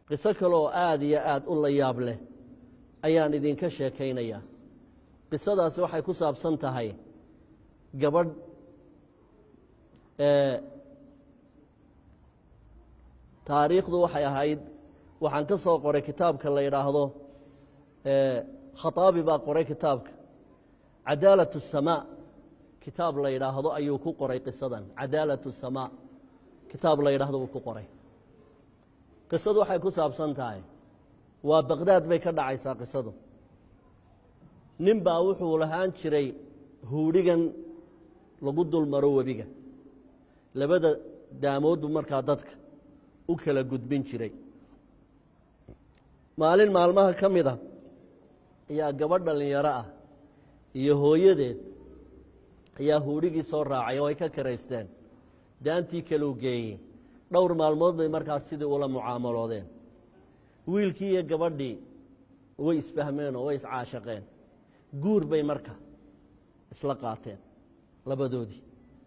qiso kale oo aada iyo aada u la yaab leh ayaan idinka sheekaynayaa qisadaasi waxay ku saabsan tahay gabadh taariikhdu waxay ahayd waxaan ka soo qoray kitaabka la yidhaahdo khataabi baa qoray kitaabka cadaalat الsamaa kitaab la yidhaahdo ayuu ku qoray qisadan cadaalat الsamaa kitaab la yidhaahdo uu ku qoray qisadu waxay ku saabsan tahay waa baqdaad bay ka dhacaysaa qisadu nin baa wuxuu lahaan jiray huudhigan lagu dul maro webiga labada daamoodbu markaa dadka u kala gudbin jiray maalin maalmaha ka mid a ayaa gabadh dhallinyaro ah iyo hooyadeed ayaa huudhigii soo raacay oo ay ka karaysteen daantii kaleu geeyey dhowr maalmood bay markaas sidii ula mucaamaloodeen wiilkii iyo gabadhii way isfahmeen oo way iscaashaqeen guur bay marka isla qaateen labadoodii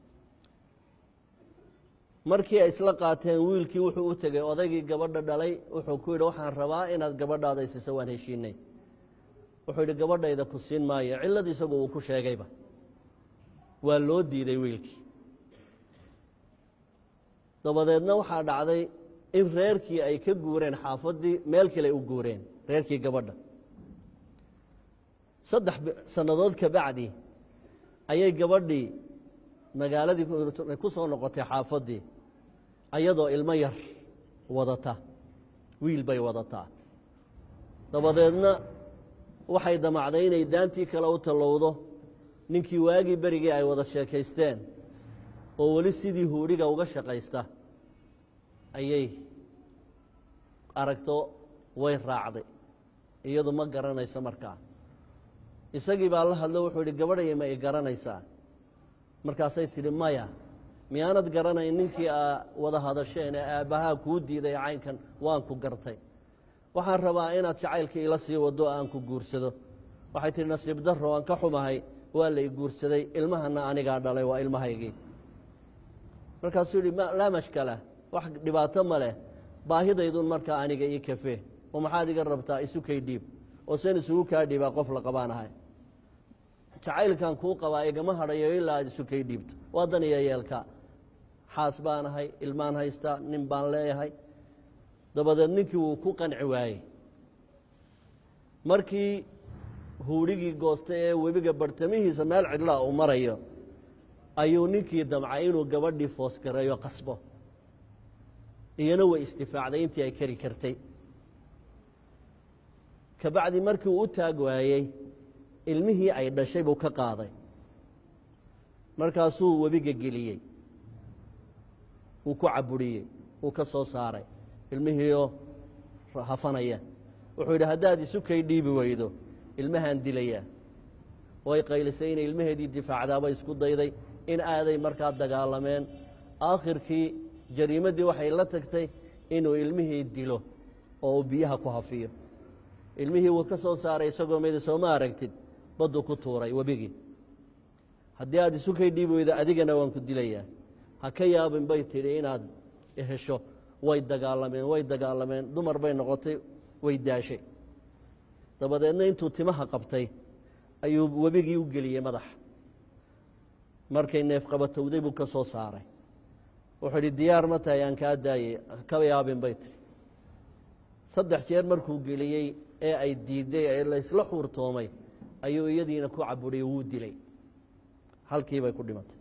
markii ay isla qaateen wiilkii wuxuu u tegey odaygii gabadha dhalay wuxuu ku yidhi waxaan rabaa inaad gabadhaada isiso waan heshiinay wuxuu yidhi gabadhayda ku siin maayo cillad isagu uu ku sheegayba waa loo diiday wiilkii dabadeedna waxaa dhacday in reerkii ay ka guureen xaafaddii meel kale u guureen reerkii gabadha saddex sannadood ka bacdi ayay gabadhii magaaladii ku soo noqotay xaafaddii ayadoo ilmo yar wadata wiil bay wadataa dabadeedna waxay damacday inay daantii kale u tallowdo ninkii waagii berigii ay wada sheekaysteen oo weli sidii huudhiga uga shaqaysta ayay aragto way raacday iyadu ma garanayso markaa isagii baa la hadlo wuxuu yidhi gabadhaya ma i garanaysaa markaasay tidhi maya miyaanad garanayn ninkii aa wada hadasheen ee aabbahaa kuu diiday caynkan waan ku gartay waxaan rabaa inaad jacaylka ila sii waddo aan ku guursado waxay tidhi nasiib darro aan ka xumahay waa la i guursaday ilmahana anigaa dhalay waa ilmahaygii markaasuu yidhi laa mashkala wax dhibaato ma leh baahidaydun markaa aniga ii kafee oo maxaad iga rabtaa isu kay dhiib oo seen isugu kaa dhiibaa qof la qabaanahay jacaylkan kuu qabaa igama hadhayo ilaa aad isu kay dhiibto waa dan iyo yeelka xaas baanahay ilmaan haystaa nin baan leeyahay dabadeed ninkii wuu ku qanci waayey markii huudhigii goostay ee webiga bartamihiisa meel cidlaa uu marayo ayuu ninkii damcay inuu gabadhii foosgareeyo qasbo iyana way istifaacday intii ay kari kartay kabacdi markii uu u taag waayey ilmihii ay dhashay buu ka qaaday markaasuu webiga geliyey wuu ku caburiyey wuu ka soo saaray ilmihiioo hafanaya wuxuu yidhi haddaad isu kay dhiibi weydo ilmahaan dilayaa way qaylisay inay ilmaheedii difaacdaabay isku dayday in aaday markaa dagaalameen aakhirkii jariimaddii waxay la tagtay inuu ilmihii dilo oo uu biyaha ku hafiyo ilmihii wuu ka soo saaray isagoo meda soo ma aragtid badduu ku tuuray webigii haddii aad isu kay dhiibi weydo adigana waan ku dilayaa ha ka yaabin bay tidhi inaad hesho way dagaalameen way dagaalameen dumar bay noqotay way daashay dabadeedna intuu timaha qabtay ayuu webigii u geliyey madaxa markay neef qabatowday buu ka soo saaray wuxuu idhi diyaar ma tahay aan kaa daayey ka yaabin bay tiri saddex jeer markuu geliyey ee ay diidday ee laysla xuurtoomay ayuu iyadiina ku caburiyey wuu dilay halkii bay ku dhimatay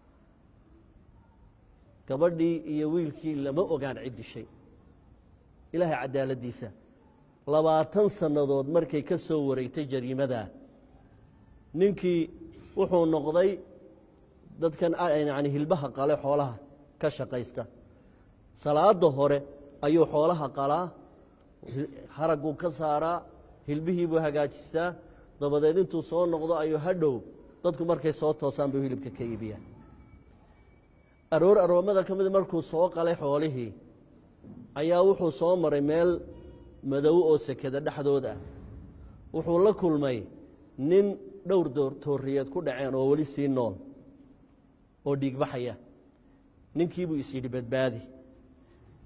gabadhii iyo wiilkii lama ogaan cid dishay ilaahay cadaaladdiisa labaatan sannadood markay ka soo wareegtay jariimadaa ninkii wuxuu noqday dadkan yani hilbaha qale xoolaha ka shaqaysta salaada hore ayuu xoolaha qalaa haragguu ka saaraa hilbihii buu hagaajistaa dabadeed intuu soo noqdo ayuu hadhow dadku markay soo toosaan buu hilibka ka iibiyaan aroor aroomada ka mid markuu soo qalay xoolihii ayaa wuxuu soo maray meel madow oo sekeda dhexdood ah wuxuu la kulmay nin dhowr tooriyeed ku dhaceen oo weli sii nool oo dhiigbaxaya ninkii buu is yidhi badbaadi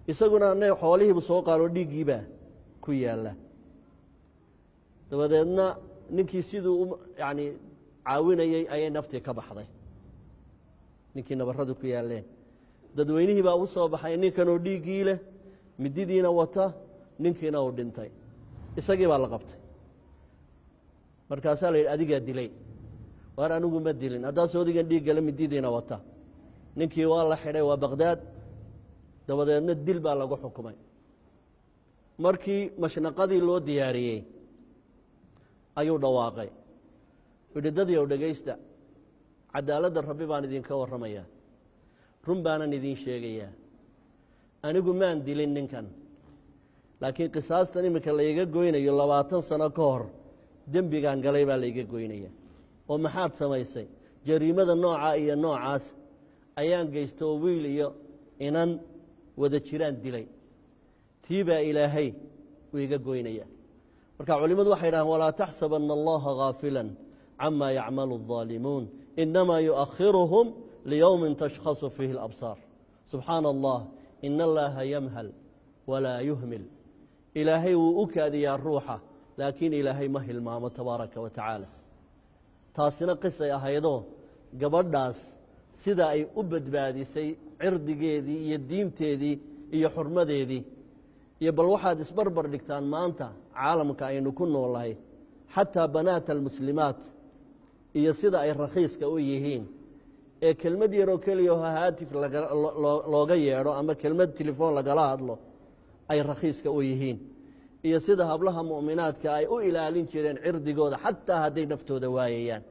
isaguna ne xoolihiibu soo qaalo dhiiggiibaa ku yaalla dabadeedna ninkii siduu u yani caawinayey ayay naftii ka baxday ninkii nabarradu ku yaalleen dadweynihii baa u soo baxay ninkanoo dhiiggii leh mididiina wata ninkiina uu dhintay isagii baa la qabtay markaasaa la yidhi adigaa dilay waar anigu ma dilin haddaas odigan dhiiggale mididiina wata ninkii waa la xidhay waa baqhdaad dabadeedna dil baa lagu xukumay markii mashnaqadii loo diyaariyey ayuu dhawaaqay yidhi dadyow dhegaysta cadaaladda rabbi baan idinka warramayaa run baanan idiin sheegayaa anigu maan dilin ninkan laakiin qisaastan iminka layga goynayo labaatan sano ka hor dembigaan galay baa layga goynaya oo maxaad samaysay jariimada noocaa iyo noocaas ayaan geysta oo wiil iyo inan wada jiraan dilay tii baa ilaahay uu iga goynaya marka culimmadu waxay dhahaan walaa taxsabanna allaha ghaafila cama yacmalu الظaalimuun inamaa yuؤakhiruhum liyowmin tashkhasu fiihi اlabsaar subxaana allah in allaha yamhal walaa yuhmil ilaahay wuu u kaadiyaa ruuxa laakiin ilaahay ma hilmaamo tabaaraka wa tacaala taasina qisay ahaydoo gabadhaas sida ay u badbaadisay cirdigeedii iyo diinteedii iyo xurmadeedii iyo bal waxaad isbarbar dhigtaan maanta caalamka aynu ku noolahay xataa banaata almuslimaat iyo sida ay rakhiiska u yihiin ee kelmad yaroo keliya oo haatif looga yeedho ama kelmad telefoon lagala hadlo ay rakhiiska u yihiin iyo sida hablaha mu'minaadka ay u ilaalin jireen cirdigooda xataa hadday naftooda waayayaan